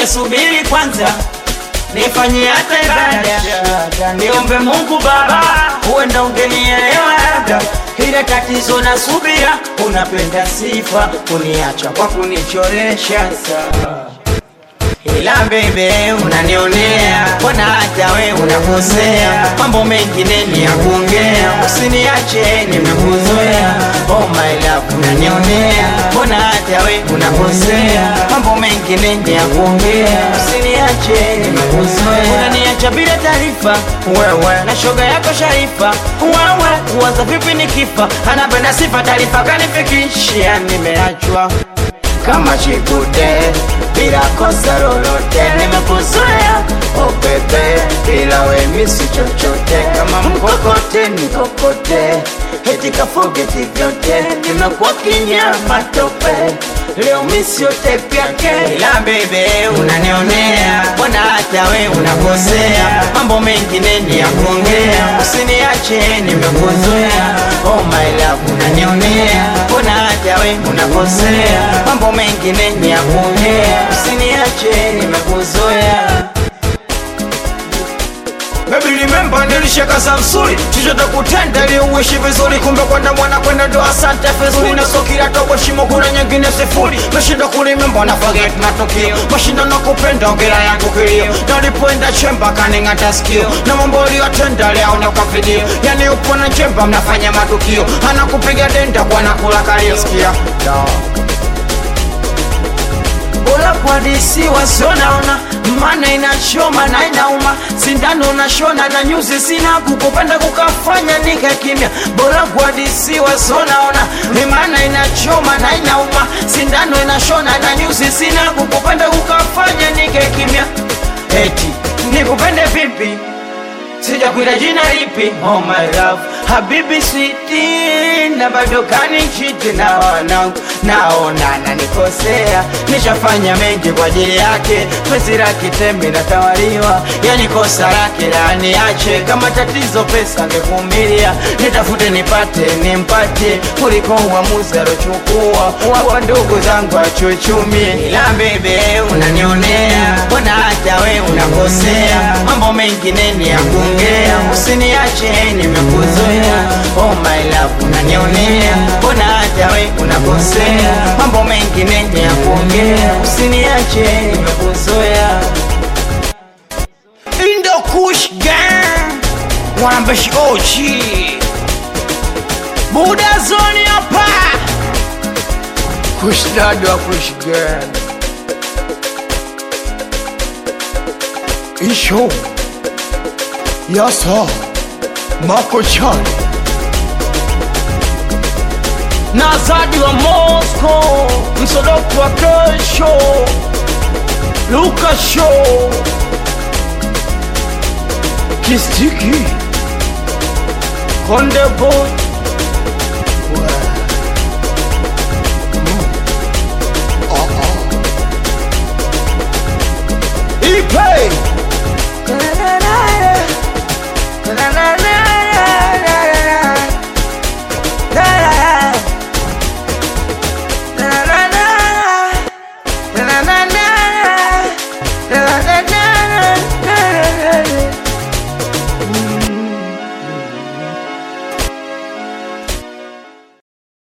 ungesubiri kwanza nifanyie hata ibada, niombe Mungu Baba, huenda ungenielewa labda. Ile tatizo na subira, unapenda sifa, kuniacha kwa kunichoresha saa ila bebe unanionea, mbona hata we unakosea, mambo mengine ni ya kuongea, usiniache nimekuzoea. Oh my love unanionea, mbona hata we unakosea, mambo mengine ni ya kuongea, usiniache nimekuzoea. Unaniacha bila taarifa, wewe na shoga yako Sharifa, wewe uwaza vipi nikifa, anapenda sifa, taarifa kanifikishia, nimeachwa kama chikude bila kosa lolote, nimekuzoea oh bebe, bila we misi chochote, kama mkokote nikokote, eti kafogeti vyote, nimekuwa kinyama tope leo misi yote pyake, ila bebe unanionea, mbona hata we unakosea, mambo mengine ni ya kuongea, usiniache nimekuzoea, oh my love unanionea, mbona hata we unakosea, mambo mengine ni ya kuongea, usiniache nimekuzoea. Baby remember nilishaka Samsuri chochote kutenda ili uishi vizuri, kumbe kwenda mwana kwenda ndo asante vizuri, na sio kila tobo shimo kuna nyingine sifuri, nashinda kulimemba na forget matukio, mashinda na kupenda ongera yangu kilio, na ulipoenda chemba kaning'ata sikio, na mambo uliyotenda leo na kwa video, yani upo na chemba mnafanya matukio, anakupiga denda kwa nakula kalio, sikia no bora kuhadisiwa sio naona, maana inachoma na inauma, sindano nashona na nyuzi sina, kukupenda kukafanya nikakimya. Bora kuhadisiwa sio naona, maana inachoma na inauma, sindano inashona na nyuzi sina, kukupenda kukafanya nikakimya. Eti nikupende vipi? sijakwita jina lipi oh my love habibi switi na bado kanichiti na wanangu naona nanikosea nishafanya mengi kwa ajili yake pesi la kitembe natawaliwa yani kosa lake laniache kama tatizo pesa ngevumilia nitafute nipate nimpate kuliko uamuzi alochukua wapa ndugu zangu achuchumie ila bebe unanionea mbona hata we unakosea mambo mengine ni ya kuongea usiniache nimekuzoea oh my love unanionea mbona hata we unakosea mambo mengine ni ya kuongea usiniache nimekuzoea Indo Kush Gang Wanambeshi Ochi Buda Zoni hapa Kush Dad wa Kush Gang Isho Yasa Mako Chan na Zadi wa Moscow Msodoku wa kesho Luka Show Kistiki Konde Boy Wa